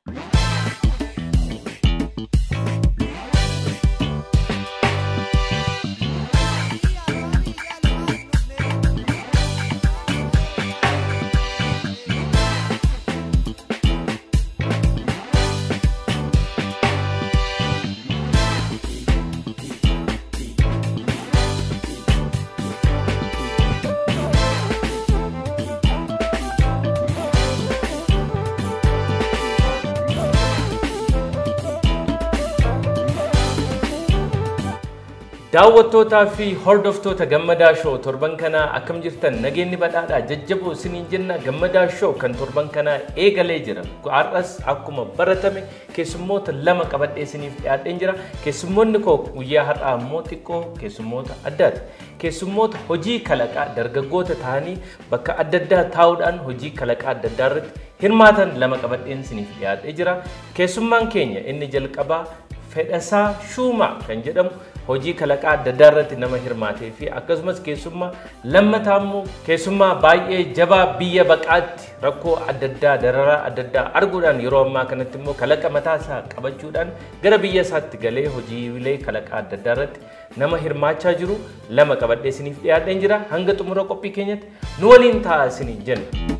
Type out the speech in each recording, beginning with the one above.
Daawwattootaa fi hordoftoota gammadaa shoo torban kanaa akkam jirtan nageenyi badhaadhaa jajjaboo isiniin jenna gammadaa shoo kan torban kanaa eegalee jira. Har'as akkuma baratame keessummoota lama qabadhee isiniif dhiyaadheen jira. Keessummoonni koo guyyaa har'aa immoo xiqqoo keessummoota addaati. Keessummoota hojii kalaqaa dargaggoota ta'anii bakka adda addaa taa'uudhaan hojii kalaqaa adda addaa irratti hirmaatan lama qabadheen isiniif dhiyaadhee jira. Keessummaan keenya inni jalqabaa Fedhasaa Shuumaa kan jedhamu hojii kalaqaa adda addaa irratti nama hirmaatee fi akkasumas keessummaa lammataa immoo keessummaa baay'ee jabaa biyya baqaatti rakkoo adda addaa dararaa adda addaa arguudhaan yeroo ammaa kanatti immoo kalaqa mataa isaa qabachuudhaan gara biyya isaatti galee hojiilee kalaqaa adda addaa irratti nama hirmaachaa jiru lama qabadhee isiniif dhiyaadheen jira hanga xumura qophii keenyatti nu waliin ta'a isiniin jenna.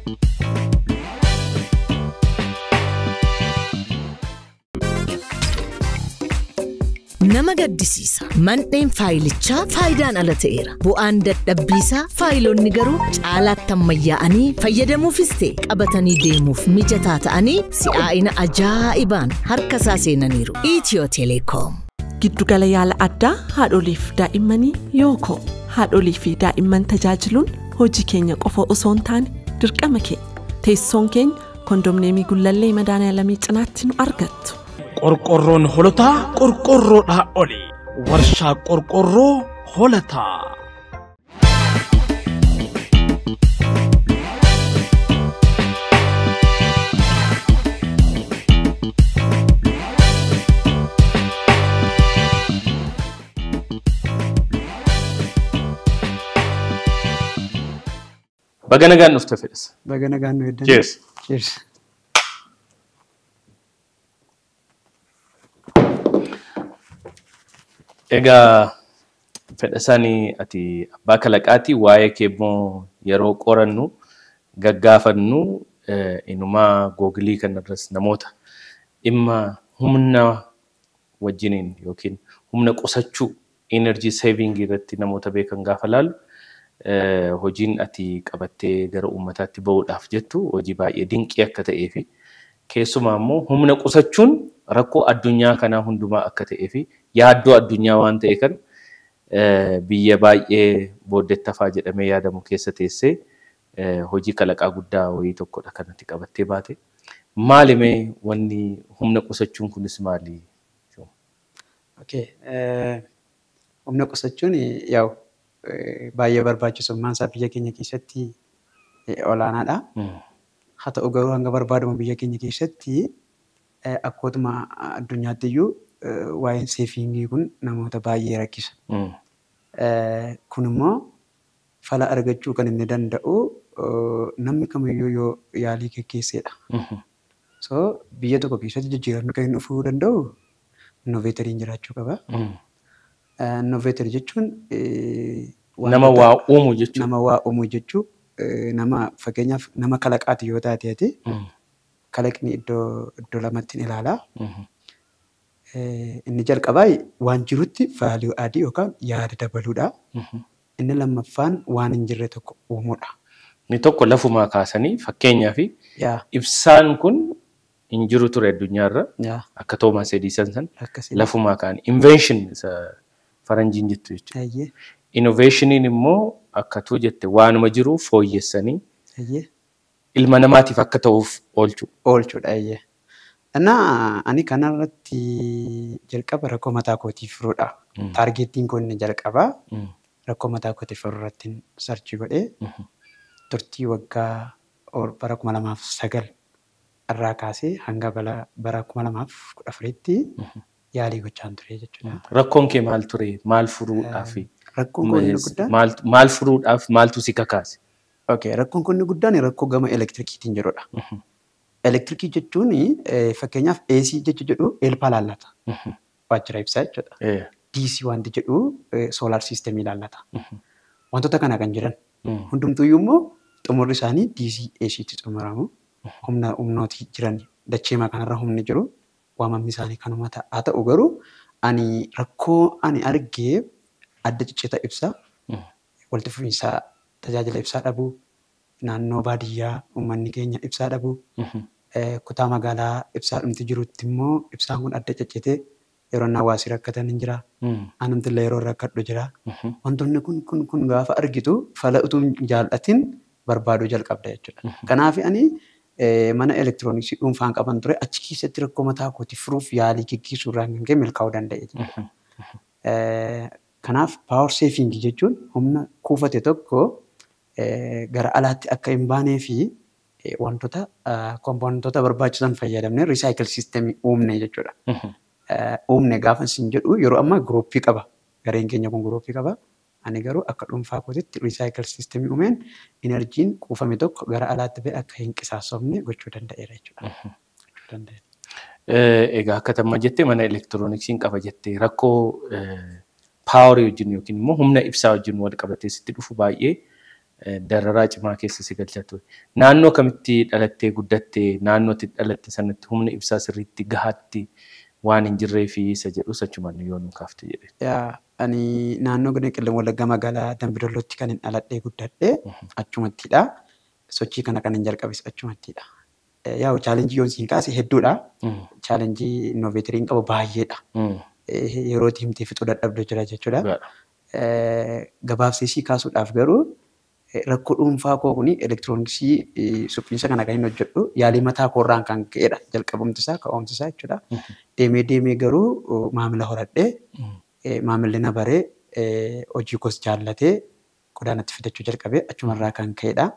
Nama gaddisiisa. Mandheen faayilichaa faayidaan ala ta'eera. Bu'aan dadhabbiisaa faayilonni garuu caalaatti ammayyaa'anii fayyadamuufis ta'e qabatanii deemuuf mijataa ta'anii si'aa'ina ajaa'ibaan harka isaa seenaniiru. Itiyoo Teleekoom. Giddugala yaala addaa haadholiif daa'immanii yookoo haadholii fi daa'imman tajaajiluun hojii keenya qofa osoo hin taane dirqama keenya teessoon keenya kondomneemii gullallee madaala cinaatti nu argattu. qorqorroon holotaa qorqorroodhaa oli warshaa qorqorroo holataa. Baga nagaan dhufte fedhasa. Baga nagaan nu heddan. Cheers. Cheers. Egaa fedhasanii ati abbaa kalaqaati waa'ee kee immoo yeroo qorannu gaggaafannu inumaa googilii kanarras namoota dhimma humna wajjiniin yookiin humna qusachuu energy saving irratti namoota beekan gaafa laalu hojiin ati qabattee gara uummataatti bahuudhaaf jettu hojii baay'ee dinqii akka ta'ee fi keessumaa immoo humna qusachuun rakkoo addunyaa kanaa hundumaa akka ta'ee fi yaaddoo addunyaa waan ta'e kan biyya baay'ee booddettafaa jedhamee yaadamu keessa teessee hojii kalaqaa guddaa wayii tokkodha kanatti qabattee baate. Maalimee wanni humna qusachuun kunis maali? Okay. Humna qusachuun yaa'u baay'ee barbaachisummaan isaa biyya keenya keessatti olaanaadha. Haa ta'u garuu hanga barbaadamu biyya keenya keessatti akkootuma addunyaatti iyyuu waa'een seefingii kun namoota baay'ee rakkisa. Kun immoo fala argachuu kan inni danda'u namni kamiyyuu yoo yaalii geggeessedha. So biyya tokko keessatti jijjiiramni kan inni dhufuu danda'u innoveetariin jiraachuu qaba. Innoveetarii jechuun Nama waa uumu jechuudha. nama waa uumu jechuu nama fakkeenyaaf nama kalaqaati yoo taate ati kalaqni iddoo iddoo lamatti ilaalaa. Inni jalqabaa waan jirutti vaaliyuu adii yookaan yaada dabaluudha. Inni lammaffaan waan hin jirre tokko uumuudha. Inni tokko lafumaa kaasanii fakkeenyaaf Yaa ibsaan kun hin jiru ture addunyaarra yaa akka Toomaas Ediisan san akkasii. lafumaa kaan invention isa faranjiin jettu jechuudha. Ayyee Innoveeshiniin immoo akkatuu jette waanuma jiru fooyyessanii ayyee ilma namaatiif akka ta'uuf oolchu. oolchuudha ayyee. Innaa ani kanarratti jalqaba rakkoo mataa kootiif furuudha. Taargeettiin kun inni jalqabaa rakkoo mataa kootiif furuu irratti sarchii godhee turtii waggaa or- bara kuma lamaaf sagal irraa kaasee hanga bala- bara kuma lamaaf kudha afuritti yaalii gochaan ture jechuudha. Rakkoon kee maal ture? Maal furuudhaaf? Rakkoon kun inni guddaan Maal- Maal furuudhaaf maaltu si kakaase? Okay, rakkoon kun inni guddaan rakkoo gama elektirikiitiin jirudha. Elektirikii jechuun eh, fakkeenyaaf AC jechu jedhu eelpaa laallata. Waajjira ibsaa jechuudha. Eh. DC wanti jedhu soolaar siistemii laallata. Wantoota kana kan jiran. Mm. Hundumtuyyuu immoo xumurri isaanii DC ACtti xumuramu. Humna humnooti jiran dacheema kanarra humni jiru waamamni isaanii kanuma ta'a. Haa ta'u garuu ani rakkoo ani argee adda ciccita ibsaa Mm. walitti fufiinsa tajaajila ibsaa dhabuu naannoo baadiyyaa uummanni keenya ibsaa dhabuu Mhm. eh, kutaa magaalaa ibsaa dhumti jirutti immoo ibsaan kun adda ciccitee yeroo inni hawaasi rakkatan hin jira. Mm. Anumti illee yeroo rakkadhu jira. Mhm. Wantoonni kun kun kun gaafa argitu fala utuu hin jaallatin barbaaduu jalqabda jechuudha. Kanaaf ani eh, mana elektirooniksii dhuunfaan qaban ture achi keessatti rakkoo mataa kooti furuuf yaalii gaggeessuu irraan kan ka'e milkaa'uu danda'e. jechuudha. Eh, Kanaaf paawar seefingii jechuun humna kuufate tokko eh, gara alaatti akka hin baanee fi eh, wantoota kompoonentoota barbaachisan fayyadamnee risaayikil siistemii uumne jechuudha. Mhm. eh, uumne gaafa isin jedhu yeroo ammaa girooppii qaba. Gareen keenya kun girooppii qaba. Ani garuu akka dhuunfaa kootitti risaayikil siistemii uumeen inerjiin kuufame tokko gara alaatti ba'e akka hin qisaasofne gochuu danda'eera jechuudha. Gochuu danda'eera. Eh, Egaa akka tamma jettee mana elektirooniksiin qaba jettee rakkoo paawarii wajjin yookiin immoo humna ibsaa wajjin wal qabatee sitti dhufu baay'ee eh, dararaa cimaa keessa si galcha ture. Naannoo kamitti dhalattee guddattee naannootti dhalatte sanatti humna ibsaa sirriitti gahaatti waan hin jirree fi isa jedhu sachumaan yoo nu kaafte jedhe. Yaa, Ani naannoo godina qillee wallaggaa magaalaa Dambidollootti kan hin dhaladhee guddadhee achumattidha. Sochii kana kan hin jalqabes achumattidha. Eh, Yaa'u chaalenjii yoon siin kaase hedduudha. Mm. Chaalenjii innoveetiriin qabu baay'eedha. Mm. Eh, Yeroo himtee fixuu dadhabdu jira jechuudha. Dhugaadha. Eh, gabaabsee kaasuudhaaf garuu eh, rakkoo dhuunfaa koo kuni elektirooniksii eh, suphiinsa kana kan hin hojjedhu yaalii mataa koorraan kan ka'edha jalqabumti isaa ka'umti isaa jechuudha. Deemee deemee garuu oh, maamila horadhee eh, maamilli na baree eh, hojii koos jaallatee qodaanatti fidachuu jalqabee achumarraa kan ka'edha.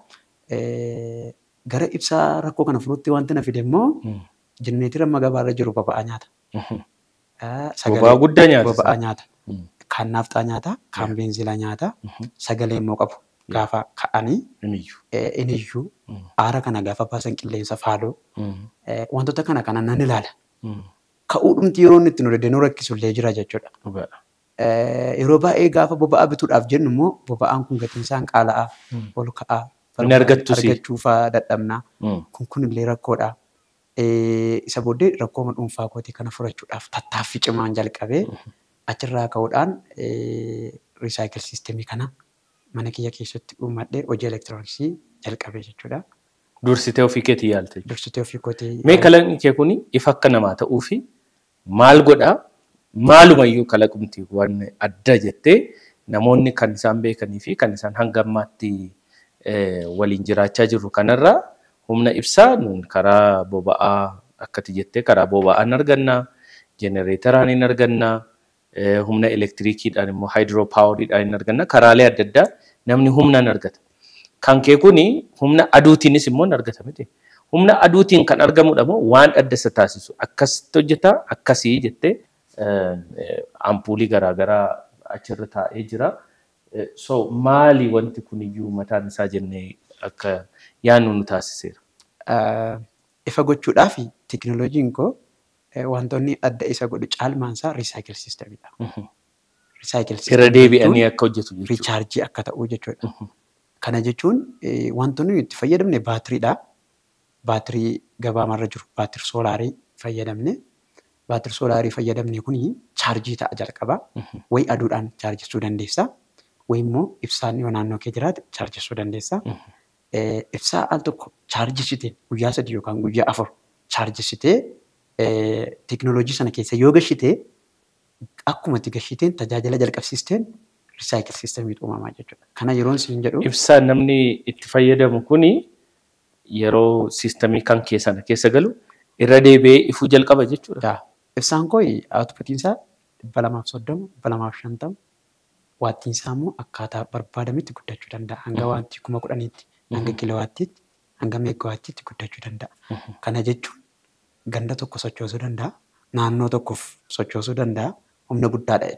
Eh, Gara ibsaa rakkoo kana furuutti wanti na fide immoo Mm. jenereetira amma gabaarra jiru boba'aa nyaata. Mhm. Ah, Boba'aa guddaa nyaata Boba'aa isa. nyaata. Mm. Kan naafxaa nyaata, kan beenzilaa nyaata, sagalee immoo qabu. Gaafa ka'anii Iniyyuu. eh, iniyyuu Mm. aara kana gaafa baasan qilleensa faaloo Mm. eh, wantoota kana kana nan ilaala. Mm. Ka'uudhumti yeroo inni itti nu dedeenuu rakkisullee jira jechuudha. Dhugaadha. Eh, Yeroo baay'ee gaafa boba'aa bituudhaaf jennu immoo boba'aan kun gatiin isaan qaala'aa, ol ka'aa, Inni argattus. argachuufaa dadhabnaa. Mm. Kun kun illee rakkoodha. Eh, Isa booddee rakkoo dhuunfaa kootii kana furachuudhaaf tattaaffii cimaan jalqabee achirraa ka'uudhaan risaayikil siistemii kana mana kiyya keessatti uummadhee hojii elektirooniksii jalqabee jechuudha. Dursitee ofii keetii yaalte jechuudha. Dursitee ofii kootii Mee kalaqni kee kun ifa akka namaa ta'uu fi maal godhaa? Maalumayyuu kalaqumti waan adda jettee namoonni kan isaan beekanii fi kan isaan hanga ammaatti eh, waliin jiraachaa jirru kanarraa humna ibsaa nuun karaa boba'aa akkati jettee karaa boba'aan argannaa, jenereeteraan hin argannaa, eh, humna elektiriikiidhaan immoo haayidroopaawariidhaan hin argannaa, karaalee adda addaa namni humnaan argata. Kan kee kuni humna aduutiinis immoo hin argata miti. Humna aduutiin kan argamudha moo waan adda isa taasisu akkasitti hojjetaa akkasii jettee eh, eh, ampuulii garaagaraa achirra taa'ee jira. Eh, So maali wanti kuniyyuu mataan isaa jennee akka yaadnu nu taasiseera. eh, ifa gochuudhaaf teknooloojiin koo eh, wantoonni adda isa godhu caalmaansaa risaayikil siistemidha. Risaayikil Irra deebi'anii akka hojjetu jechuudha. riichaarjii akka ta'u jechuudha. Kana jechuun eh, wantoonni nuyi itti fayyadamne baatiriidha. Baatirii gabaamarra jiru baatirii soolaarii fayyadamne. Baatirii soolaarii fayyadamne kuni chaarjii ta'a jalqaba. Wayi aduudhaan chaarjessuu dandeessa. Wayi immoo ibsaan yoo naannoo kee jiraate chaarjessuu dandeessa. Eh, Ibsaa al tokko chaarjessiteen guyyaa sadii yookaan guyyaa afur chaarjessitee eh, teknooloojii sana keessa yoo gashitee akkuma itti gashiteen tajaajila jalqabsiisteen risaayikil siistemiitu uumamaa jechuudha. Kana yeroon siin jedhu Ibsaan namni itti fayyadamu kuni yeroo siistemii kan keessana keessa galu irra deebi'ee ifuu jalqaba jechuudha. yaa, ibsaan koo outputiin isaa dhibba lamaaf soddoma, dhibba lamaaf shantama. Waattiin isaa immoo akkaataa barbaadametti guddachuu danda'a. Hanga waattii kuma kudhaniitti, hanga kilowaattiitti, hanga meegawaattiitti guddachuu danda'a. Kana jechuun ganda tokko sochoosuu danda'a. Naannoo tokkoof sochoosuu danda'a. Humna guddaadha jechuudha.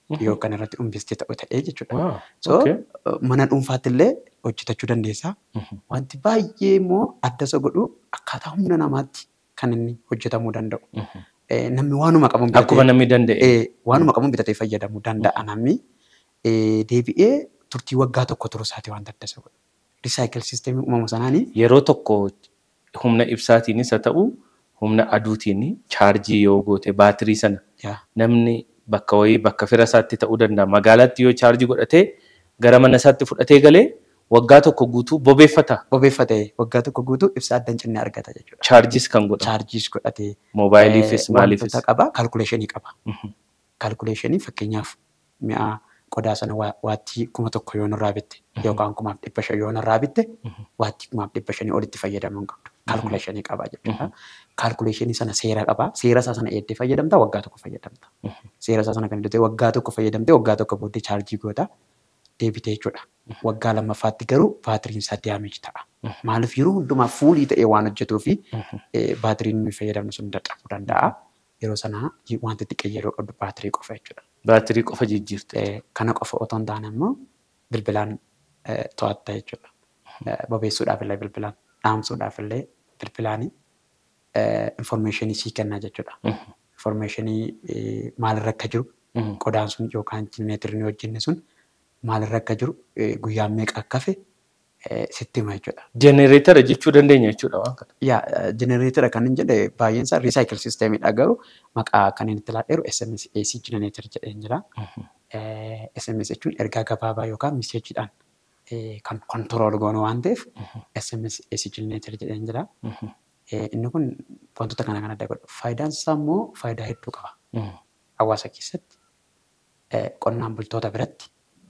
yoo kan irratti investee ta'u ta'ee jechuudha. Wow. So Okay. mana dhuunfaatti illee hojjetachuu dandeessa. Mhm. Wanti baay'ee immoo adda isa godhu akkaataa humna namaatti kan inni hojjetamuu danda'u. Mhm. Eh, Namni waanuma qabuun Akkuma namni danda'e. Eh, waanuma qabuun bitatee fayyadamuu danda'a namni. Eh, Deebi'ee turtii waggaa tokko turuu isaati wanta adda isa godhu. Risaayikil siisteemii uumamu sanaanii Yeroo tokko humna ibsaatiinis haa ta'u humna aduutiin chaarjii yoo goote baatirii sana yaa namni bakka wayii bakka fira isaatti ta'uu danda'a. Magaalaatti yoo chaarjii godhatee gara mana isaatti fudhatee galee waggaa tokko guutuu bobeeffata. bobeeffatee waggaa tokko guutuu ibsaa adda hin cinne argata jechuudha. Chaarjiis kan godhamu. Chaarjiis godhatee Moobaayiliifis eh, maaliifis. wantoota qaba kaalkuleeshinii qaba. Mhm. Kaalkuleeshinii fakkeenyaaf mi'a qodaa sana waa- waattii kuma tokko yoo nurraa bitte yookaan kumaaf dhibba shan yoo nurraa bitte waattii kumaaf dhibba shanii olitti fayyadamuu hin qabdu. Kaalkuleeshinii qaba jechuudha. Kaalkuleeshinii sana seera qaba. Seera isaa sana eeddee fayyadamta waggaa tokko fayyadamta. Seera isaa sana kan hidhatee waggaa tokko fayyadamte waggaa tokko booddee chaarjii goota deebite jechuudha. Waggaa lammaffaatti garuu baatiriin isaa daameej ta'a. Maaliif yeroo hundumaa fuulii ta'ee waan hojjetuu fi eh, baatiriin nuyi fayyadamnu sun dadhabuu danda'a. Yeroo sana wanti xiqqeeyyeeroo qabdu baatirii qofa jechuudha. Baatirii qofa jijjiirte. Eh, Kana qofa otoo hin taane immoo bilbilaan eh, to'atta jechuudha. Eh, Bobeessuudhaaf illee bilbilaan, dhaamsuudhaaf illee bilbilaan informeeshinii sii kennaa jechuudha. Informeeshinii eh, maalirra akka jiru Mhm. qodaan sun yookaan jenereetirri hojjenne sun maalirra akka jiru eh, guyyaan meeqa akka hafe eh, sitti hima jechuudha. Jenereetara jechuu dandeenya jechuudha waan kana. Yaa jenereetira kan hin jedhe baay'een isaa riisaayikil siisteemiidha garuu maqaa kan inni itti laadheeru SMS AC jenereetir jedheen jira. Eh, SMS jechuun ergaa gabaabaa yookaan miseejiidhaan eh, kan kontirool goonu waan ta'eef SMS AC jenereetir jedheen jira. Eh, Inni kun wantoota kana kan adda godhu. Faayidaan isaa immoo faayidaa hedduu qaba. Hawaasa keessatti eh, qonnaan bultoota biratti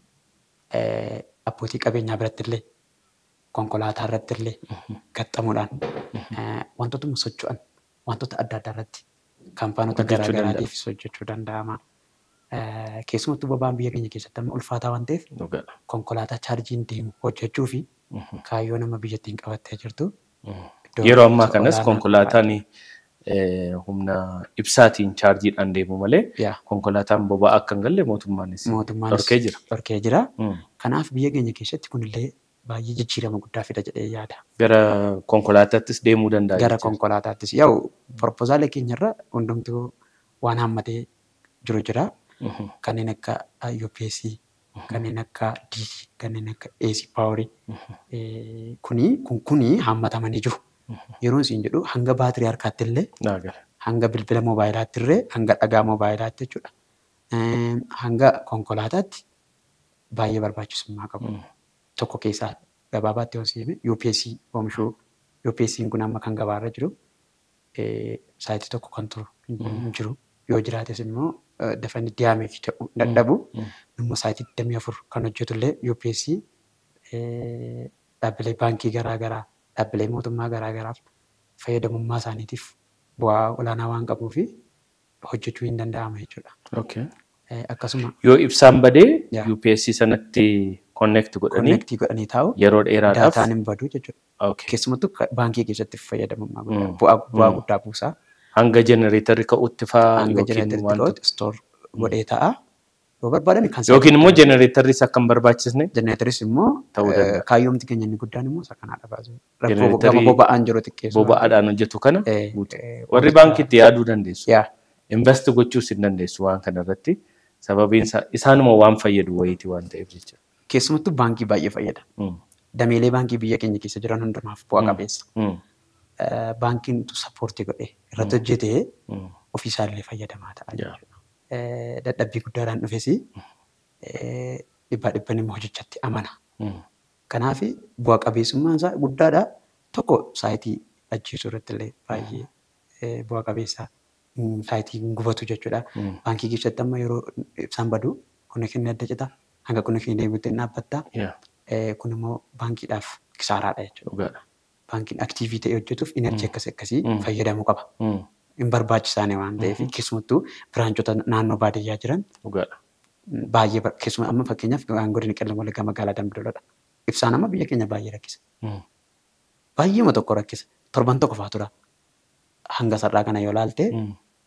eh, abbootii qabeenyaa biratti illee konkolaataa irratti illee gaxxamuudhaan eh, wantoota socho'an wantoota adda addaa irratti kaampaanota Hojjechuu garaagaraatiifis hojjechuu danda'ama. Eh, Keessumattuu boba'aan biyya keenya keessatti amma ulfaataa waan ta'eef Dhugaadha. konkolaataa chaarjiin deemu hojjechuu fi kaayyoo nama biyyattiin qabattee jirtu. iddoo Yeroo ammaa kanas olaanaa konkolaataan eh, humna ibsaatiin chaarjiidhaan deemu malee Yaa. konkolaataan boba'aa akka hin galle mootummaanis mootummaanis dhorkee jira. dhorkee jira. Mm. Kanaaf biyya keenya keessatti kunillee baay'ee jijjiirama guddaa fida jedhee yaada. Gara konkolaataattis deemuu danda'a. Gara jechuudha. konkolaataattis yaa'u proposaalee keenyarra hundumtuu waan hammatee jiru jira. Mhm. Kanneen akka UPS, kanneen akka DC, kanneen akka AC Power. Kuni kun kuni hammatamanii jiru. Yeroo isin jedhu hanga baatirii harkaatti illee Naa gala. hanga bilbila moobaayilaaatti illee hanga dhagaa moobaayilaaatti jechuudha. Eem, Hanga konkolaataatti baay'ee barbaachisummaa qabu. Tokko keessaa gabaabaatti yoo siime UPS oomishuu UPS kun amma kan gabaarra jiru eh, saayitii tokko kan turu hin jiru. Yoo jiraates immoo eh, dafanii diyaameef ta'uu dadhabu. Immoo saayitii 24 kan hojjetu illee UPS eh, dhaabbilee baankii garaagaraa dhaabbilee mootummaa garaagaraaf fayyadamummaa isaaniitiif bu'aa olaanaa waan qabuu fi hojjechuu hin danda'ama jechuudha. Okay. Eh, Akkasuma Yoo ibsaan badee Yaa. UPS sanatti connect godhanii konnektii godhanii taa'u yeroo dheeraadhaaf daataan hin badu jechuudha. Okay. Keessumattuu ka- baankii keessatti fayyadamummaa guddaa Mm. bu'aa bu'aa Mm. guddaa buusaa hanga jenereetarri ka'utti fa'aa hanga yookiin jenereeteritti wantoota ta'utti stoor godhee ta'a. Yoo barbaadan kan yookiin immoo jenereetarris akka hin barbaachisne jenereeteris immoo Ta'uu eh, danda'a. kaayyoomti keenya inni guddaan immoo isa kanaadha baasuu. Rakkoo Jenereetarii gama boba'aan jiru xiqqeessu. boba'aadhaan hojjetu kana Eh, guutu. eh, warri wantoota- baankiitti yaaduu dandeessu. Yaa Invest gochuus hin dandeessu waan kana irratti sababiin isaa isaanuma waan fayyadu wayiiti waan ta'eef jecha. keessumattuu baankii baay'ee fayyada. Mm. Dameelee baankii biyya keenya keessa jiran hundumaaf bu'aa qabeessa. Mm. Eh, Baankiin sappoortii godhee irratti hojjetee Mm. ofiisaallee fayyadamaa ta'a Yaa. jechuudha. Eh, Dadhabbii guddaadhaan dhufes dhibbaa dhibban immoo hojjechatti amana. Mm. Kanaaf bu'aa qabeessummaan isaa guddaadha. Tokko saayitii ajjeesuu irratti illee baay'ee eh, bu'aa qabeessa. Mm, Saayitii hin gubatu jechuudha. Mm. Baankii keessatti amma yeroo ibsaan badu konnekshinii adda cita. Hanga konnekshinii deebiitti hin dhaabbatta. Yaa. Eh, Kun immoo baankiidhaaf kisaaraadha jechuudha. Dhugaadha. Baankiin aktiivii ta'ee hojjetuuf inerjii akkasii akkasii Mm. fayyadamuu qaba. Mm. Hin barbaachisaane waan ta'eef keessumattuu biraanchota naannoo baadiyyaa jiran Dhugaadha. baay'ee bar- keessumaa amma fakkeenyaaf godina qellem wallaggaa magaalaa Dambidoolodha. Ibsaan amma biyya keenya baay'ee rakkisa. Mm. Baay'eema tokko rakkisa. Torban tokko fa'aa tura. Hanga sarara kana yoo ilaalte Mm.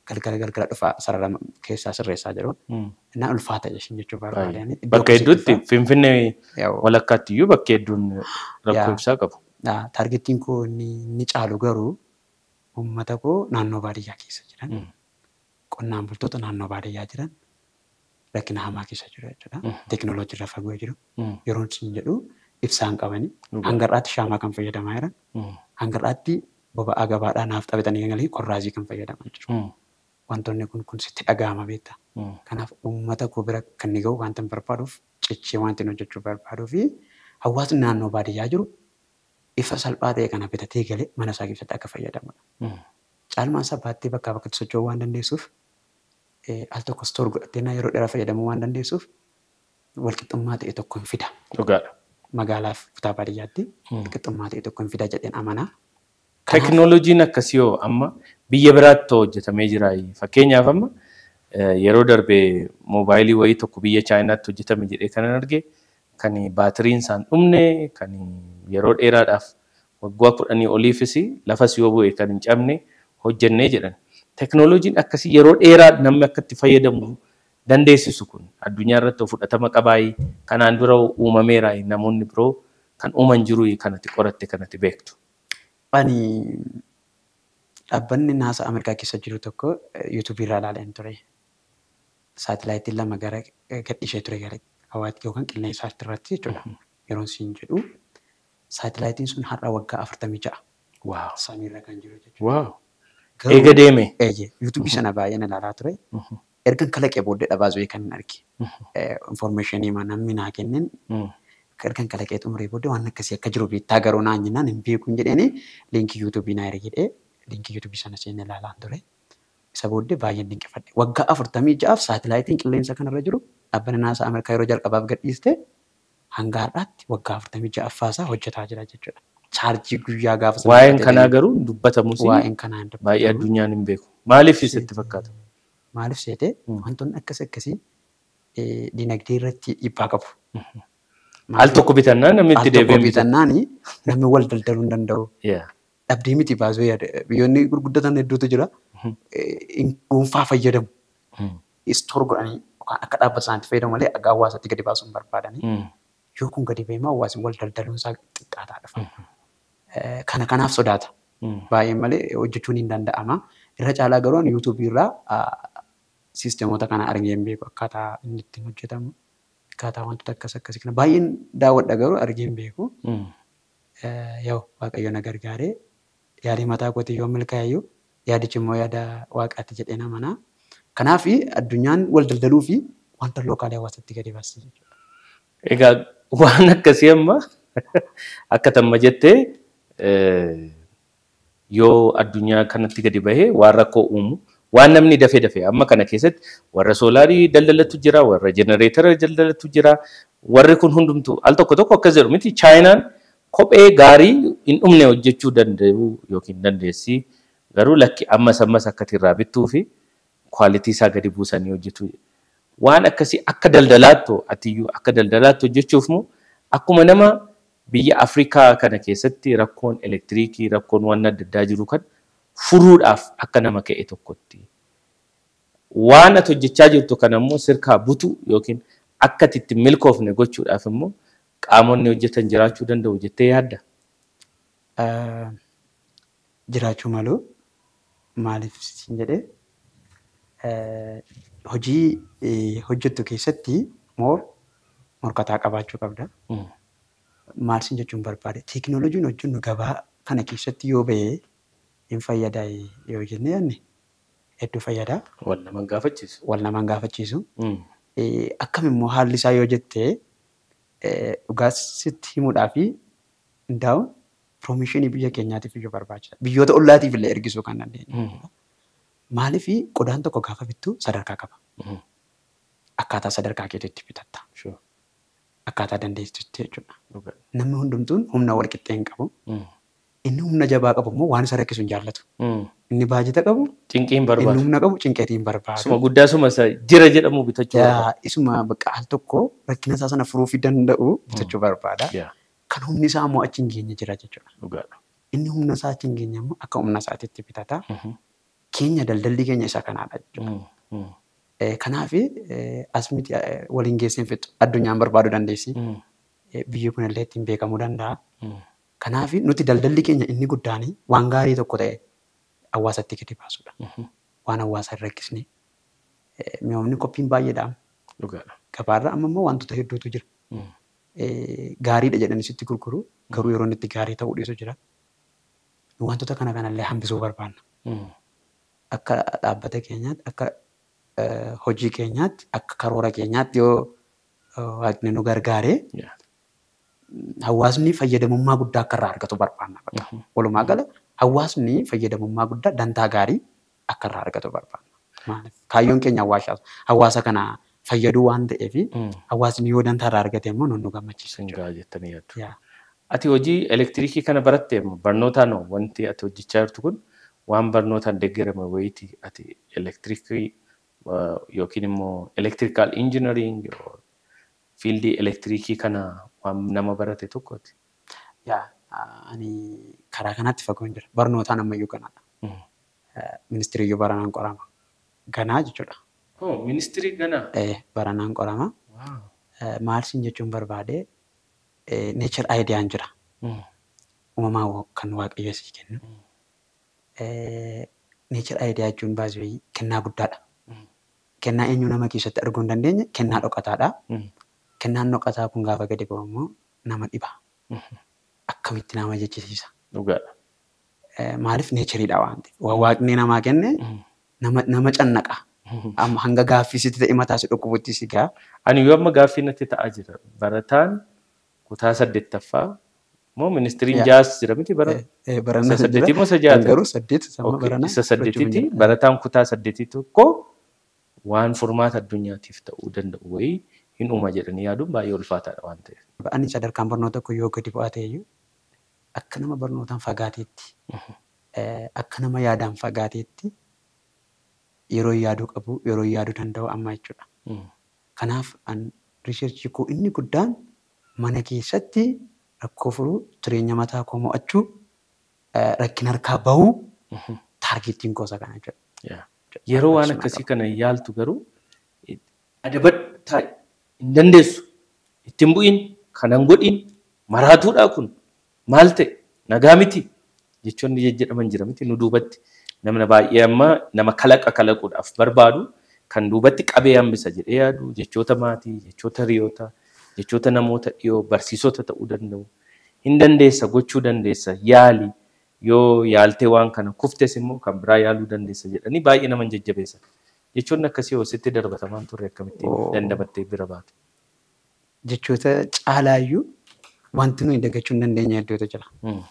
galgala galgala dhufaa sarara keessaa sirreessaa jiru. Mm. Innaa ulfaata ishiin jechuu Baay'ee. barbaadani. Bakka hedduutti Finfinnee Yaa'u. walakkaatti iyyuu bakka hedduun rakkoo Yaa. ibsaa qabu. Yaa, Taargetiin koo inni inni caalu garuu uummata koo naannoo baadiyyaa keessa jiran Mm. qonnaan bultoota naannoo baadiyyaa jiran rakkina hamaa keessa jiru jechuudha. Teekinooloojii irra fagoo jiru. Mm. Yeroo isin jedhu ibsaan qabani. Dhugaa. Hanga har'aatti shaamaa kan fayyadamaa jiran. Mm. Hanga har'aatti boba'aa gabaadhaa naaf taphatanii galee qorraazii kan fayyadaman jiru. Mm. Wantoonni kun kun sitti dhaga'ama beektaa. Mm. Kanaaf uummata koo bira kan inni gahu wanta hin barbaaduuf cichee wanti inni hojjechuu barbaaduu fi hawaasni naannoo baadiyyaa jiru ifa salphaa ta'e kana bitatee galee mana isaa keessatti akka fayyadamudha. Mm. Caalmaan isaa baattee bakkaa bakkatti socho'uu waan dandeessuuf eh, al tokko stoor godhattee naa yeroo dheeraa fayyadamuu waan dandeessuuf walqixxummaa ta'e tokko hin fida. Dhugaadha. Magaalaaf kutaa baadiyyaatti Mm. walqixxummaa ta'e tokko hin fida jedheen amanaa. Kanaaf- Teknooloojiin akkasii yoo amma biyya biraatti hojjetamee jira. Fakkeenyaaf amma eh, yeroo darbee moobaayilii wayii tokko biyya Chaayinaatti hojjetame jedhee kanan arge kan baatiriin isaan dhumne kan yeroo dheeraadhaaf waggaa kudhanii oliifis lafas yoo bu'e kan hin cabne hojjennee jedhan. Teknooloojiin akkasii yeroo dheeraa namni akka itti fayyadamu dandeessisu kun addunyaa irratti fudhatama qabaayi kanaan dura uumameera namoonni biroo kan uuman jiru kanatti qoratte kanatti beektu. Ani dhaabbanni naasa Ameerikaa keessa jiru tokko yuutuubii irraa ilaaleen ture. Saatilaayitiin lama gara gadhiishee ture gara hawaatti yookaan qilleensa irratti jechuudha. Yeroo isin jedhu saatilaayitiin sun har'a waggaa afurtamii ja'a Waaw. samiirra kan jiru jechuudha. Waaw. Garuu- Eega deeme. Eeyyee yuutuubii sana baay'een ilaalaa ture. Ergan kalaqee booddee dhabaa zo'ee kan hin arge. Infoormeeshinii namni naa kenneen ergan kalaqee xumuree booddee waan akkasii akka jiru beektaa garuu naan jennaan hin beeku hin jedheeni liinkii yuutuubii naa ergedhee liinkii yuutuubii sana seenee ilaalaa ture. Isa booddee baay'een dinqifadhe. Waggaa afurtamii ja'aaf saatilaayitiin qilleensa kanarra jiru dhaabbanni naasa Ameerikaa yeroo jalqabaaf gadhiiste hanga har'aatti waggaa afurtamii ja'affaasaa hojjetaa jira jechuudha. Chaarjii guyyaa gaafa sana Waa'een fudhatee kanaa garuu dubbatamus waa'een kanaa hin baay'ee dubbatamu. addunyaan hin beeku. Maaliif sitti fakkaata? Maaliif seete wantoonni akkas akkasii eh, dinagdee irratti dhiibbaa qabu. Al tokko bitannaa namni itti Al tokko deebi'ee bitata. bitannaani namni wal daldaluu hin danda'u. Yaa. Dhabdee miti baasuu yaada. Biyyoonni gurguddatan hedduutu jira. Eh, in- Dhuunfaa fayyadamu. Istoor godhanii yookaan akka dhaabbata isaaniitti fayyadamu malee akka hawaasatti gadi baasuu hin barbaadanii. Yoo kun gadi ba'eema hawaasni wal daldaluun isaa xiqqaataa dhufa. Eh, Kana kanaaf sodaata. Baay'ee malee hojjechuun hin danda'ama. Irra caalaa garuu ani yuutuubii irraa ah, siisteemota kana argee hin beeku akkaataa inni ittiin hojjetamu. Akkaataa wantoota akkas akkasii kana baay'een daawwadha garuu argee hin beeku. Eh, Yoo waaqayyo na gargaaree yaadii mataa kootii yoo milkaa'eyyuu yaadichi immoo yaada waaqaatti jedhee amanaa. Kanaaf addunyaan wal daldaluu fi wanta lookaalii hawaasatti gadi baasii jechuudha. Egaa waan akkasii amma akka tamma jettee eh, yoo addunyaa kanatti gadi bahee waan rakkoo uumu waan namni dafee dafee amma kana keessatti warra soolaarii daldalatu jira warra jenereetara daldalatu jira warri kun hundumtu al tokko tokko akkas jedhu miti chaayinaan kophee gaarii hin dhumne hojjechuu danda'u yookiin dandeessi garuu lakki ammas ammas akkati irraa bittuu fi kwaalitii isaa gadi buusanii hojjetu. Waan akkasii akka daldalaattu atiyyuu akka daldalaattu hojjechuuf moo akkuma nama biyya Afrikaa kana keessatti rakkoon elektiriikii rakkoon waan adda addaa jiru kan furuudhaaf akka nama ka'e tokkotti. Waan ati hojjechaa jirtu kana immoo sirkaa butu yookiin akka ati itti milkoofne gochuudhaaf immoo qaamonni hojjetan jiraachuu danda'u jettee yaadda. Eh, Jiraachuu malu maaliif siin jedhee eh, hojii eh, hojjettu keessatti moor morkataa qabaachuu qabda. Maal siin jechuun barbaade teekinooloojiin hojjennu gabaa kana keessatti yoo ba'ee hin fayyadaa yoo jennee yaadne hedduu fayyadaa Wal nama hin gaafachiisu. wal namaan gaafachiisu. Mm. Eh, Akkam immoo haalli isaa yoo jettee eh, dhugaa sitti himuudhaa fi hundaa'uun piroomishinii biyya keenyaatiif iyyuu barbaachisaa. Biyyoota ollaatiif illee ergisuu kan dandeenyu. Mm. Maaliif qodaan tokko gaafa bittu sadarkaa qaba. Mm. Akkaataa sadarkaa keetiitti bitatta. Sure. Akkaataa dandeessitti jechuudha. Dhugaa. Namni hundumtuun humna wal qixxee hin qabu. Mm. Inni humna jabaa qabu immoo waan isa rakkisu hin jaallatu. Mm. Inni baajata qabu, Cinqii hin inni barbaadu. humna qabu cinqeetii hin Suma barbaadu. guddaa suma isa jira jedhamu bitachuu barbaada. Yaa, Isuma bakka al tokko rakkina isaa sana furuufii danda'u bitachuu barbaada. Yaa, Kan humni isaa immoo achi hin geenye jira jechuudha. Dhugaadha. Inni humna isaa achi hin geenye immoo akka humna isaatiitti bitata. Mhm. keenya daldalli keenya isa kanaadha jechuudha. Kanaaf as miti waliin geessee hin fixu addunyaan barbaaduu dandeessi. Biyyi kun illee ittiin beekamuu danda'a. Kanaaf nuti daldalli keenya inni guddaan waan gaarii tokko ta'e hawaasatti gadi baasudha. Waan hawaasa hin rakkisne. Mi'oomni qophiin baay'eedha. Gabaarra amma immoo wantoota hedduutu jira. Gaariidha jedhanii sitti gurguru garuu yeroo inni itti gaarii ta'uu dhiisu jira. Wantoota kana kanallee hambisuu barbaanna. Akka dhaabbata keenyaatti akka hojii keenyaatti akka karoora keenyaatti yoo waaqni nu gargaaree hawaasni fayyadamummaa guddaa akka irraa argatu barbaanna. Walumaa gala hawaasni fayyadamummaa guddaa dantaa gaarii akka irraa argatu barbaanna. Kaayyoon keenya hawaasa kana fayyaduu waan ta'eef hawaasni yoo dantaa irraa argate immoo nu gammachiisa. Singaa jettanii yaaddu. Ati hojii elektiriikii kana barattee barnootaan wanti ati hojjechaa jirtu kun waan barnootaan deeggarame wayiiti ati elektiriikii yookiin immoo elektirikaal injinariing fiildii elektiriikii kana waan nama barate tokkooti. Yaa ani karaa kanatti fagoon jira. Barnootaan ammayyuu kanaadha. Ministirii iyyuu baranaan qorama. Ganaa jechuudha. Ministirii ganaa? Baranaan qorama. Maal siin jechuun barbaade neechar aayidiyaan jira. Uumamaa kan waaqayyo sii kennu. Neechar aayidiyaa jechuun baasii kennaa guddaadha. Kennaa eenyu nama keessatti arguu hin dandeenye kennaa dhokataadha. Kennaan dhokataa kun gaafa gadi ba'u immoo nama dhiba. Akkamitti nama jechisiisa. Dhugaadha. Maaliif neechariidha waan ta'eef. Waaqni namaa kenne nama cannaqa. Amma hanga gaaffii sitti ta'e mataa si dhukkubutti si gaa. Ani yoo amma gaaffii natti ta'aa jira. Barataan kutaa saddeettaffaa moo ministiriin jaas jira miti bara? Barannaa Isa saddeetii moo isa jaata? Garuu saddeet sama baranaa. Isa saddeetitti barataan kutaa saddeetii tokko waan furmaata addunyaatiif ta'uu danda'u wayii hin uuma jedhanii yaaduun baay'ee ulfaataadha waan ta'eef. Ani sadarkaan barnoota tokko yoo gadi bu'aa ta'eyyuu akka nama barnootaan fagaateetti akka nama yaadaan fagaateetti yeroo yaaduu qabu yeroo yaaduu danda'u amma jechuudha. Kanaaf an riisherchii koo inni guddaan mana keessatti rakkoo furuu jireenya mataa koo mo'achuu rakkina harkaa bahuu taargeettiin koosa kana jechuudha. Yeroo waan akkasii kana yaaltu garuu adabadhaa hin dandeessu ittiin bu'iin kanan godhiin maraatuudhaa kun maal ta'e nagaa miti jechoonni jedhaman jira miti nu duubatti namni baay'ee amma nama kalaqa kalaquudhaaf barbaadu kan duubatti qabee hambisa jedhee yaadu jechoota maatii jechoota hiriyoota jechoota namoota dhiyoo barsiisota ta'uu danda'u hin dandeessa gochuu dandeessa yaali yoo yaaltee waan kana kuftes immoo kan biraa yaaluu dandeessa jedhanii baay'ee nama jajjabeessa. Jechoonni akkasii yoo sitti darbatamaan turre akkamittiin dandamattee bira baatu. Jechoota caalaayyuu wanti nuyi dagachuu hin dandeenye hedduutu jira.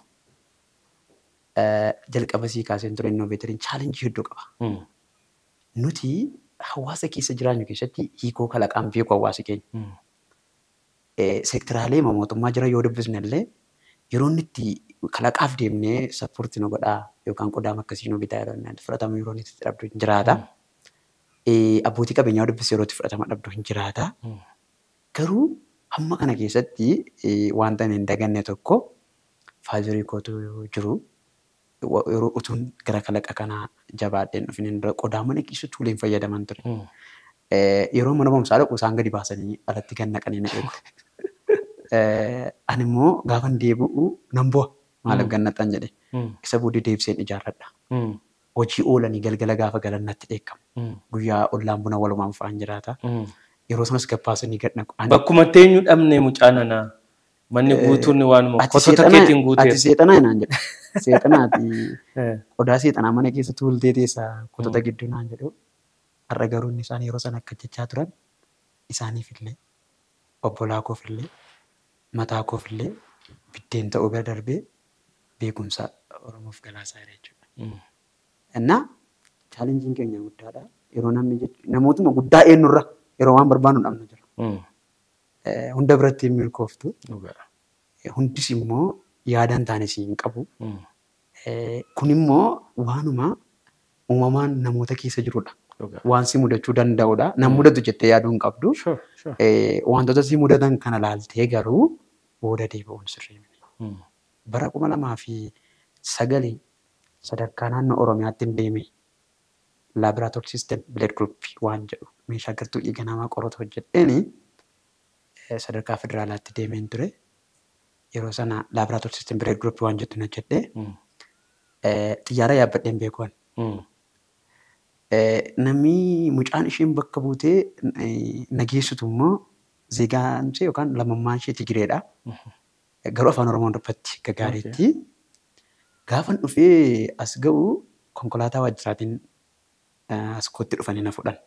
Jalqaba sii kaaseen ture innoveetariin chaalenjii hedduu qaba. Nuti hawaasa keessa jiraannu keessatti hiikoo kalaqaan beeku hawaasi keenya. Seektiraalee mootummaa jira yoo dubbisne illee yeroo inni itti kalaqaaf deemnee sappoortii nu godhaa yookaan qodaam akkasii nu bitaa yeroo inni fudhatamu yeroo inni itti dhabdu hin jiraata. Abbootii qabeenyaa dubbisne yeroo itti fudhatama dhabdu hin jiraata. Garuu hamma kana keessatti wanta hin daganne tokko faayidarii kootu jiru. Yeroo utuun gara kalaqa kanaa jabaadheen dhufin dura qodaa mana keessatti uleen fayyadaman ture. Yeroo mana barumsaa dhaqu isaan gadi baasanii alatti gad naqanii na eegu. Ani immoo gaafa deebi'u nan bu'a maaliif gad naqxan jedhe. Isa booddee deebiseen ijaarradha. Hojii oolanii galgala gaafa galan natti dheekkamu. Guyyaa ollaan buna walumaan fa'aan jiraata. Yeroo sanas gabbaasanii gad naqu. Bakkuma teenyu dhabne mucaa nanaa. Manni guutuun waanuma kosota keetiin guuteera. Ati seexanaa naan jedha. Seexanaati. Qodaa seexanaa mana keessa tuultee teessaa kotota gidduu naan jedhu. Har'a garuu inni isaan yeroo sana akka jechaa turan isaaniif illee obbolaa koof illee mataa koof illee biddeen ta'uu bira darbee beekumsa Oromoof galaasaa jira jechuudha. Innaa chaalenjiin keenya guddaadha. Yeroo namni namootuma guddaa eenyurra yeroo waan barbaannu dhabna jira. Hunda biratti hin milkooftu. Hundis immoo yaadaan taane siin qabu. Kun immoo waanuma uumamaan namoota keessa jirudha. Waan si mudachuu danda'udha. Nan mudatu jettee yaaduu hin qabdu. Wantoota si mudatan kana laaltee garuu booda deebi'uun sirrii miti. Bara kuma lamaa fi sagalii sadarkaa naannoo Oromiyaatti hin deeme laaboraatoorii siistem bileed guruppii waan jedhu meeshaa gartuu dhiiga namaa qoratu hojjedheeni eh, sadarkaa federaalaatti deemeen ture. Yeroo sana laaboraatoorii siistem bileed guruppii waan jettu hojjedhee eh, xiyyaara yaabbadheen beekuun. Eh, Namni mucaan isheen bakka buutee eh, nageessitu immoo zeegaan ishee yookaan lammummaan ishee Tigireedha. Garuu afaan Oromoon dubbatti akka gaariitti. Gaafan dhufee as ga'u konkolaataa waajjiraatiin eh, as kootti dhufanii na fudhan.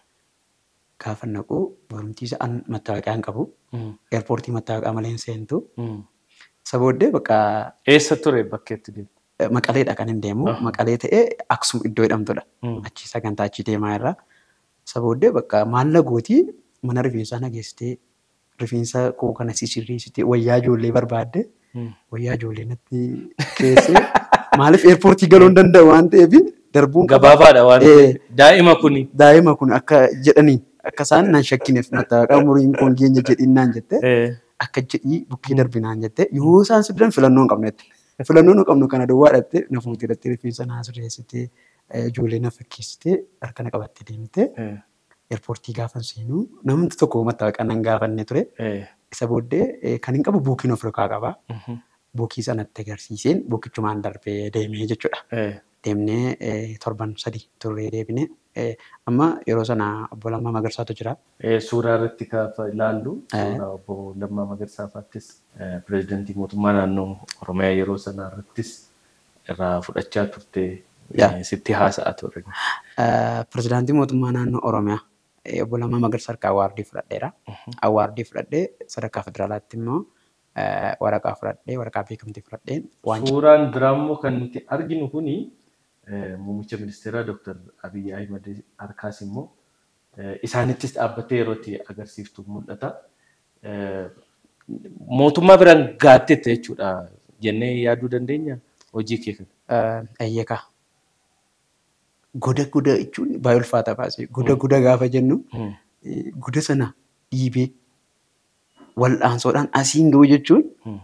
Gaafan naqu barumtiisa an mattaawaqaa hin qabu. Eerpoortii mattaawaqaa malee hin seentu. Isa booddee bakka Eessa ture bakkeetti deemu? eh, maqaleedha kan hin deemu. Ah. Maqalee ta'ee Aksum iddoo jedhamtudha. Achi sagantaa achi deemaa irraa. Isa booddee bakka maalla gootii mana rifeensaa nageessitee rifeensa koo kana sisirreessitee wayyaa ijoollee barbaadde wayyaa ijoollee natti keessee maaliif eerpoortii galuu hin danda'u waan ta'eef darbuun qaba. Gabaabaadha waan Eh. ta'eef. Daa'ima kuni. Daa'ima kun akka jedhaniin akka isaan nan shakkineef mattaawaqaa umuriin kun geenya jedhinnaan jette akka jedhii bukkee darbinaan jette yoo isaan sibilan filannoo hin qabnetti. Filannoo nu qabnu kana duwwaa dhatte na fuutee dhattee rifeensa naa sirreessitee eh, ijoollee na fakkeessitee harka na qabattee deemte eerpoortii gaafan seenuu namni tokko mattaawaqaa nan gaafanne ture. Isa booddee eh, kan hin qabu buukiin of harkaa qaba. Buukii sanatti agarsiiseen buukichumaan darbee deemee jechuudha. Deemnee eh, torban sadii turree deebine. Eh, Amma yeroo sana obbo Lammaa Magarsaatu jira. Suuraa irratti gaafa ilaallu Eh. suuraa obbo Lammaa Magarsaatiis pirezidantii mootummaa naannoo Oromiyaa yeroo sanaa irrattis irraa fudhachaa turte Yaa. eh, sitti haasa'aa ture. Eh, Pirezidaantii mootummaa naannoo Oromiyaa eh, obbo Lammaa Magarsaa harkaa awaardii fudhadheera. Awaardii fudhadhee sadarkaa federaalaatti immoo eh, waraqaa fudhadhee waraqaa beekamtii fudhadheen waan Suuraan biraa immoo kan nuti arginu kuni eh, muummicha ministeeraa Dr. Abiyyi Ahimad harkaas immoo eh, isaanittis dhaabbattee yeroo itti agarsiiftu mul'ata. Eh, Mootummaa biraan gaattette jechuudha jennee yaaduu dandeenya hojii kee kana. eeyyekaa. Goda goda jechuun baay'ee ulfaata baasee goda goda gaafa jennu eh, goda sana dhiibee wal'aansoodhaan asiin ga'u jechuun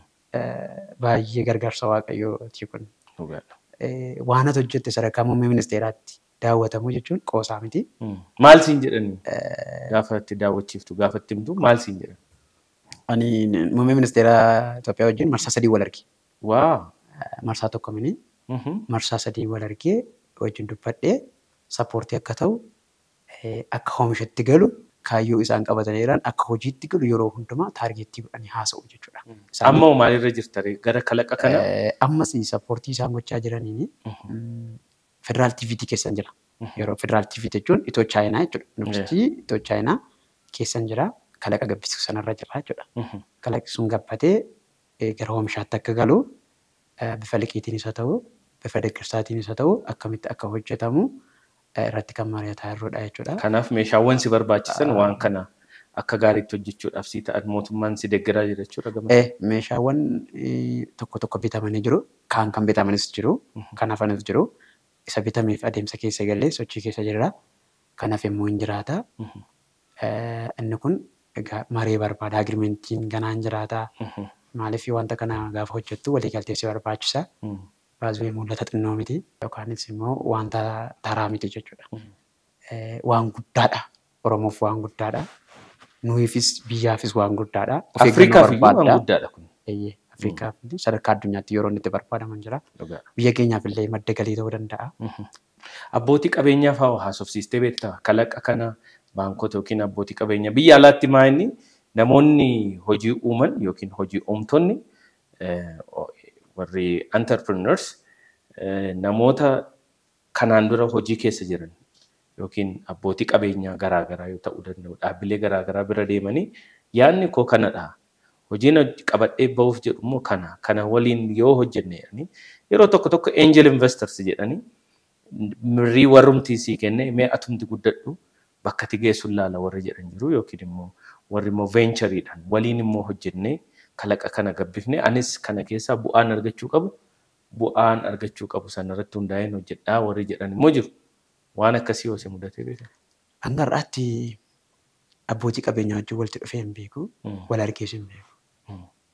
eh, baay'ee gargaarsa waaqayyooti kun. Dhugaadha. Eh, Waan ati hojjette sadarkaa muummee ministeeraatti daawwatamu jechuun qoosaa miti. Maal siin jedhani gaafa itti daawwachiiftu gaafa itti himtu maal siin jedhan? Ani muummee ministeeraa Itoophiyaa wajjin marsaa sadii wal arge. Waa. Eh, Marsaa tokko mini marsaa sadii wal argee wajjin dubbadhee sappoortii akka ta'u eh, akka oomishatti galu kaayyoo isaan qabatanii jiran akka hojiitti galu yeroo hundumaa taargeettii godhanii haasa'u jechuudha. Isaan- Amma maalirra jirta gara kalaqa kana? Eh, Ammas sappoortii isaan gochaa jiraniin federaal TVT keessan jira. Yeroo federaal TV jechuun itoo chaayinaa jechuudha. Yuunivarsiitii itoo chaayinaa keessan jira. Kalaqa gabbisuu sanarra jira jechuudha. Kalaqi sun gabbatee eh, gara oomishaatti akka galu eh, bifa liqiitiinis haa ta'u bifa deeggarsaatiinis haa ta'u akkamitti akka hojjetamu eh, irratti kan mari'ataa jirrudha jechuudha. Kanaaf meeshaawwan si barbaachisan waan kana akka gaariitti hojjechuudhaaf si ta'an mootummaan si deeggaraa jira jechuudha gama. Eh, meeshaawwan eh, tokko tokko bitamanii jiru. Kaan kan bitamanis jiru. Kan hafanis jiru. Isa bitameef adeemsa keessa galee sochii keessa jira. Kan hafe immoo hin jiraata. Eh, Inni kun egaa maree barbaada. Agirimentiin ganaan jiraata. Maaliif wanta kana gaafa hojjettu waliigaltee si barbaachisa. Baay'ee mul'ata xinnoo miti. Yookaanis immoo wanta taraa miti jechuudha. Eh, Waan guddaadha. Oromoof waan guddaadha. Nuyiifis biyyaafis waan guddaadha. Of eeggannoo Afrikaaf iyyuu waan barbaadda. guddaadha kun. Eeyyee, Afrikaaf sadarkaa addunyaatti yeroo inni itti barbaadaman jira. Dhugaadha. Biyya keenyaaf illee madda galii ta'uu danda'a. Abbootii qabeenyaaf haa haasofsiistee beektaa kalaqa kana baankota yookiin abbootii qabeenyaa biyya alaatti maa inni namoonni hojii uuman yookiin hojii uumtonni eh, o- warri entrepreneurs eh, namoota kanaan dura hojii keessa jiran yookiin abbootii qabeenyaa garaagaraa yoo ta'uu danda'u dhaabbilee garaagaraa bira deemanii yaadni koo kanadha. Hojiin hoj- qabadhee bahuuf jedhu immoo kana kana waliin yoo hojjenne jedhanii yeroo tokko tokko angel investors jedhanii mirrii warrumtii sii kenne mee atumti guddadhu bakka ati geessu laala warri jedhan jiru yookiin immoo warri immoo veenchariidhaan waliin immoo hojjennee kalaqa kana gabbifne anis kana keessaa bu'aan argachuu qabu bu'aan argachuu qabu sanarratti hundaa'een hojjedhaa warri jedhan immoo jiru waan akkasii yoo si mudatee beekan. Hanga har'aatti abbootii qabeenyaa wajjin walitti dhufee hin beeku. Wal argees hin beeku.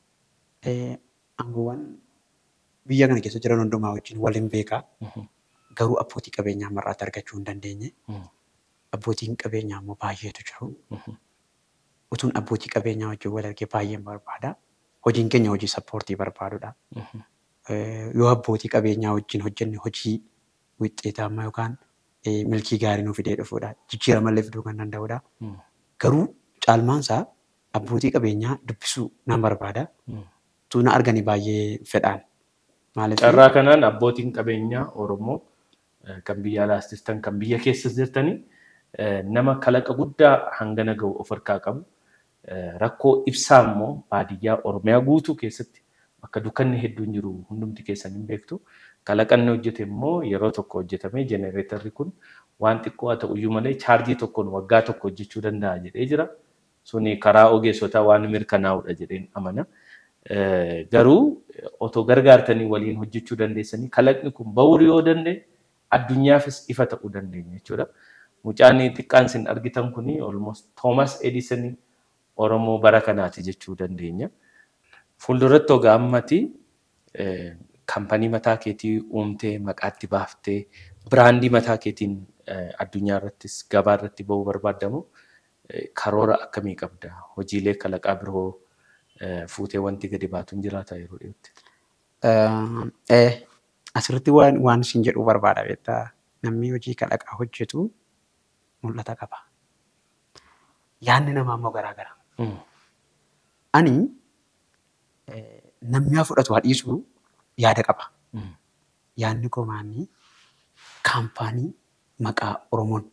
Eh, Aangoowwan biyya kana keessa jiran hundumaa wajjin wal hin beekaa. garuu abbootii qabeenyaa mar'aatti argachuu hin dandeenye. Abbootiin qabeenyaa immoo baay'eetu jiru. Utuun abbootii qabeenyaa wajjin wal argee baay'een barbaada. Hojiin keenya hojii sappoortii barbaadudha. Yoo abbootii qabeenyaa wajjin hojjenne hojii wixxeetamaa yookaan milkii gaarii nuuf fidee dhufuudha. Jijjiirama illee fiduu kan danda'udha. Garuu caalmaansaa abbootii qabeenyaa dubbisuu nan barbaada. Utuu na arganii baay'ee fedhaan. Maaliif Carraa kanaan abbootiin qabeenyaa Oromoo eh, kan biyya alaas jirtan kan biyya keessas jirtanii eh, nama kalaqa guddaa hangana ga'u of harkaa qabu. Eh, Rakkoo ibsaa immoo baadiyyaa Oromiyaa guutuu keessatti bakka dukkanni hedduun jiru hundumti keessan hin beektu. Kalaqanni hojjete immoo yeroo tokko hojjetamee jenereetarri kun waan xiqqoo haa ta'uyyuu malee chaarjii tokkoon waggaa tokko hojjechuu danda'a jedhee jira. Suni karaa ogeessotaa waan mirkanaa'udha jedheen amana. Eh, Garuu otoo gargaartanii waliin hojjechuu dandeessanii kalaqni kun ba'uuri yoo danda'e addunyaafis ifa ta'uu dandeenya jechuudha. Mucaan xiqqaan isin argitan kuni almost Thomas Edison Oromoo bara kanaati jechuu dandeenya. Fuulduratti ogaa ammati eh, kaampanii mataa keetii uumtee maqaatti baaftee biraandii mataa keetiin eh, addunyaa irrattis gabaa irratti ba'uu barbaadamu eh, karoora akkamii qabda? Hojiilee kalaqaa biroo eh, fuutee wanti gadi baatu hin jiraata yeroo dhiyootti. Eh, asirratti waan waan isin jedhuu barbaada beektaa namni hojii kalaqaa hojjetu mul'ata qaba. Yaadni namaa immoo garaagara. Ani eh, namni haa fudhatu haa dhiisu yaada qaba. Yaadni koo maanni kaampaanii maqaa Oromoon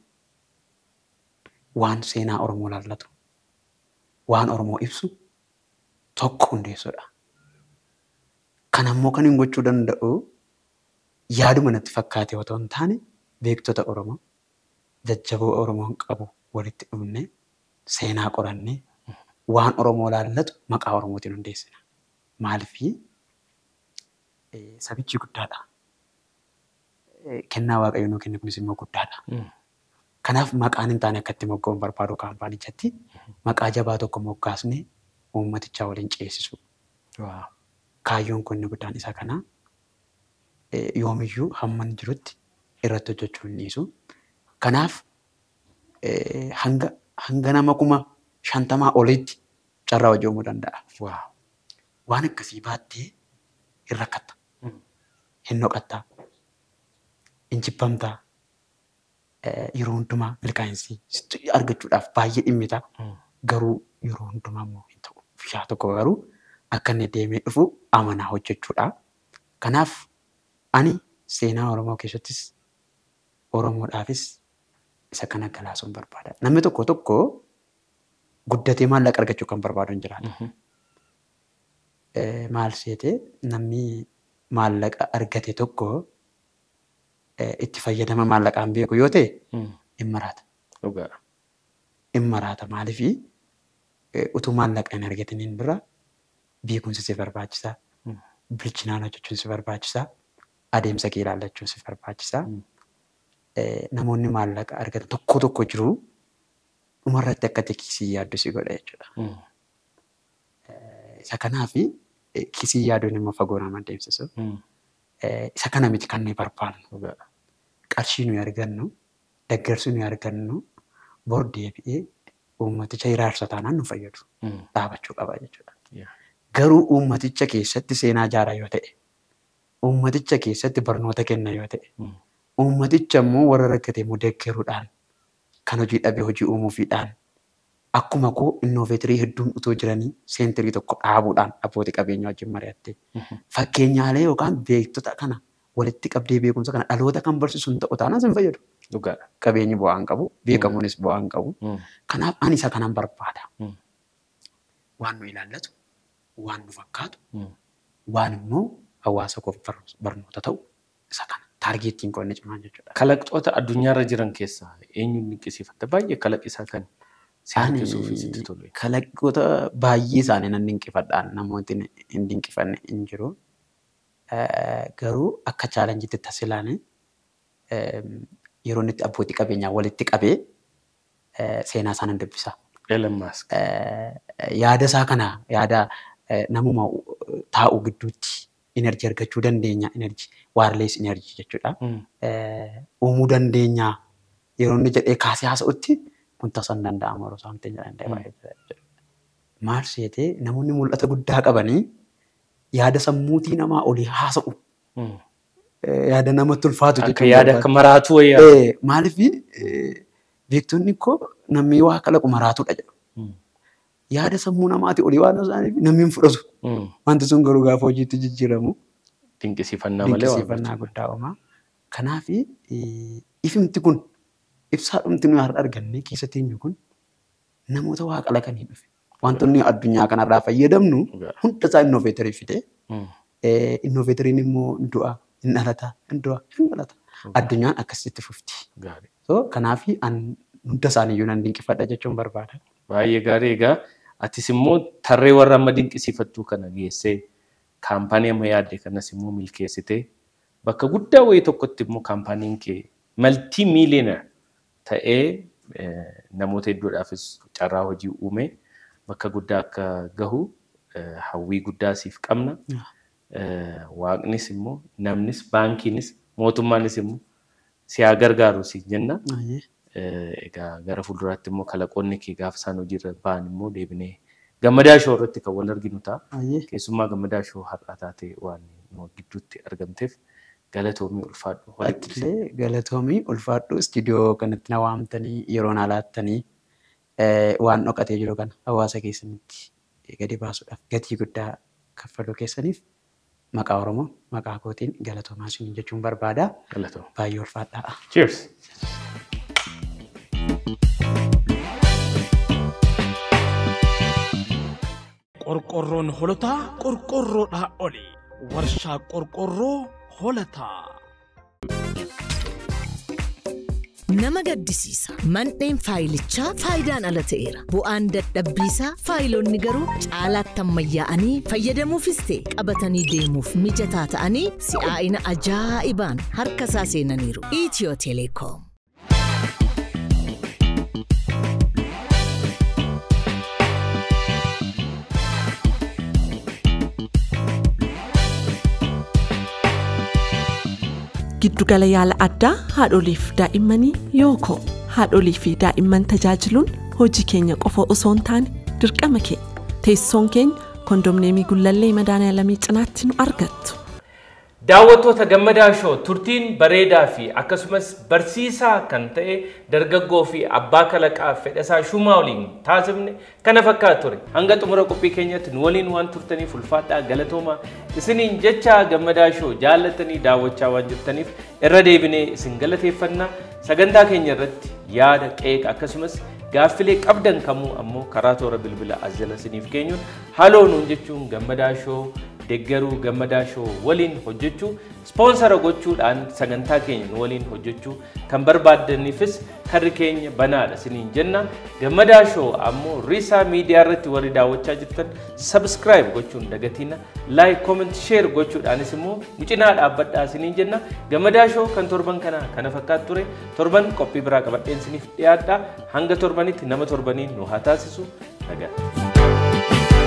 waan seenaa Oromoo laallatu waan Oromoo ibsu tokko hundeessuudha. Kana immoo kan hin gochuu danda'u yaaduma natti fakkaate otoo hin taane beektota Oromoo jajjaboo Oromoon qabu walitti dhufne seenaa qorannee waan Oromoo laallatu maqaa Oromootiin hundeessina. Maaliifii sabichi guddaadha. Eh, Kennaa Waaqayyo nuu kenne kunis immoo guddaadha. Kanaaf maqaan hin taane akkatti mogga'uun barbaadu kaampaanichatti maqaa jabaa tokko moggaasnee uummatichaa waliin ceesisu. Kaayyoon kun inni guddaan isa kana. Eh, Yoomiyyuu hamman jirutti irratti hojjechuu hin dhiisu. Kanaaf eh, hanga hanga nama kuma shantamaa olitti carraa hojii uumuu danda'a. Waan akkasii baattee hin rakkatta. Hin noqattaa. Hin jibbamtaa. Eh, Yeroo hundumaa milkaa'insi sitti argachuudhaaf baay'ee dhimmita. Garuu yeroo hundumaa immoo hin ta'u. Guyyaa tokko garuu akka inni deemee dhufu amanaa hojjechuudha. Kanaaf ani seenaa Oromoo keessattis Oromoodhaafis isa kana galaasuun barbaada. Namni tokko tokko guddatee maallaqa argachuu kan barbaadu hin jiraatu. Eh, Maal seete namni maallaqa argate tokko eh, itti fayyadama maallaqaan beeku yoo ta'e hin maraata. Dhugaadha. Hin maraata maaliifii eh, utuu maallaqa hin argatiniin dura beekumsi si barbaachisaa. Bilchinaan hojjechuun si barbaachisaa. Adeemsa kee ilaallachuun si barbaachisaa. Eh, Namoonni maallaqa argatan tokko tokko jiru dhumarratti akka kisii yaaddu si godha jechuudha. Isa kanaafi eh, kisii yaaduun immoo fagoo nama deemsisu. Eh, Isa kana miti kan nuyi barbaadnu. Dhugaadha. Qarshii nuyi argannu, deeggarsi nuyi argannu bor deebi'ee uummaticha hiraarsa taanaan nu fayyadu. Dhaabachuu qaba jechuudha. Yeah. Garuu uummaticha keessatti seenaa ijaaraa yoo ta'e, uummaticha keessatti barnoota kenna yoo ta'e, uummaticha immoo warra rakkate immoo deeggaruudhaan kan hojii dhabee hojii uumuufiidhaan akkuma koo innoveetirii hedduun utoo jiranii seentirii tokko dhaabuudhaan abbootii qabeenyaa wajjin mari'attee fakkeenyaalee yookaan beektota kana walitti qabdee beekumsa kana dhaloota kan barsiisu hin ta'u taanaan sin fayyadu. Dhugaadha. Qabeenyi bu'aa hin qabu, beekamuunis bu'aa hin qabu. Kanaaf ani isa kanan barbaada. Mm. Waan nu ilaallatu, waan nu fakkaatu, waan immoo hawaasa koof bar- barnoota ta'u isa kana. Taargeettiin koo inni cimaan jechuudha. Kalaqxoota addunyaarra jiran keessaa eenyuun dinqisiifatta? Baay'ee kalaqisaa kan si Ani harkisuu fi sitti tolu. kalaqoota baay'ee isaanii nan dinqifadhaan namooti hin dinqifanne hin jiru. Eh, Garuu akka chaalenjiitti tasilaan yeroo inni itti abbootii qabeenyaa walitti qabee eh, seenaa isaa nan dubbisa. Elon Musk. Eh, Yaada isaa kana yaada eh, namuma taa'u gidduutti enerjii argachuu dandeenya enerjii waarlees enerjii jechuudha. Mm. Eh, Uumuu dandeenya yeroo inni jedhee kaasee haasa'utti kun tasaa hin danda'amu yeroo isaan ta'e jedhan baay'ee. Maal seetee namoonni mul'ata guddaa qabanii yaada sammuutii namaa olii haasa'u. Mm. Eh, Yaada namatti ulfaatu Akka jechuudha. yaada akka maraatuu wayyaa. Eh, Maaliif beektonni koo namni waa kalaqu maraatudha jedhu. Mm. Yaada sammuu namaatii olii waan isaaniif namni hin fudhatu. Mm. Wanti sun garuu gaafa hojiitti jijjiiramu Dinqisiifannaa malee waan dinqisiifannaa guddaa uuma. Kanaaf ifimti kun ibsaadhumti nuyi har'a arganne keessa teenyu kun namoota waa kalaqanii dhufe. Wantoonni addunyaa kanarraa fayyadamnu Dhugaa. hunda isaa innoveetarii fide. Mm. Innoveetariin immoo hin du'a, hin dhalata, hin du'a, hin dhalata. Addunyaan akkasitti fufti. Gaarii. So kanaaf an hunda isaaniiyyuu nan dinqifadha jechuun barbaada. Baay'ee gaarii egaa atis immoo tarree warra amma dinqisiifattuu kana geessee kaampaanii amma yaadde kanas immoo milkeessitee bakka guddaa wayii tokkotti immoo kaampaaniin kee maltii miiliyonar ta'ee eh, namoota hedduudhaafis carraa hojii uume bakka guddaa akka gahu eh, hawwii guddaa siif qabna. Eh, Waaqnis immoo namnis baankiinis mootummaanis immoo si haa gargaaru si jenna. Baay'ee. Eh, egaa gara fuulduraatti immoo kalaqoonni kee gaafa isaan hojiirra ba'an immoo deebinee gammadaa shoo irratti kan wal arginu ta'a. Baay'ee. Keessumaa gammadaa shoo har'aa taatee waan nu gidduutti argamteef galatoomii ulfaadhu. walitti dhufee. Attilee galatoomii ulfaadhu istiidiyoo kanatti na waamtanii yeroo na laattanii eh, waan dhokatee jiru kana hawaasa keessanitti gadi baasuudhaaf gatii guddaa kaffaluu keessaniif maqaa Oromoo maqaa kootiin galatoomaa isin jechuun barbaada. Galatoomii. Baay'ee ulfaadhaa. Cheers! qorqorroon holotaa qorqorroodhaa oli warshaa qorqorroo holataa. Nama gaddisiisa. Mandheen faayilichaa faayidaan ala ta'eera. Bu'aan dadhabbiisaa faayilonni garuu caalaatti ammayyaa'anii fayyadamuufis ta'e qabatanii deemuuf mijataa ta'anii si'aa'ina ajaa'ibaan harka isaa seenaniiru. Itiyoo teleekoom. Giddugala yaala addaa haadholiif daa'immanii yookoo haadholii fi daa'imman tajaajiluun hojii keenya qofa osoo hin taane dirqama keenya teessoon keenya kondomneemii gullallee madaala cinaatti nu argattu. Daawwattoota gammadaa shoo turtiin bareedaa fi akkasumas barsiisaa kan ta'e dargaggoo fi abbaa kalaqaa fedhasaa shumaa waliin taasifne kana fakkaata ture. Hanga xumura qophii keenyatti nu waliin waan turtaniif ulfaadhaa galatooma isiniin jecha gammadaa shoo jaallatanii daawwachaa waan jirtaniif irra deebinee isin galateeffannaa sagantaa keenya irratti yaada qeeqa akkasumas gaaffilee qabdan kamuu ammoo karaa toora bilbila as jala isiniif keenyuun haloo nuun jechuun gammadaa shoo deeggaruu gammadaa shoo waliin hojjechuu ispoonsara gochuudhaan sagantaa keenya nu waliin hojjechuu kan barbaaddaniifis karri keenya banaadha isiniin jenna gammadaa shoo ammoo riisaa miidiyaa irratti warri daawwachaa jirtan sabskraayib gochuun dagatiina laayik kooment sheer gochuudhaanis immoo nu cinaa dhaabbadhaa isiniin jenna gammadaa shoo kan torban kana kana fakkaatu ture torban qophii biraa qabadheen isiniif dhiyaadha hanga torbanitti nama torbaniin nu haa taasisu nagaa.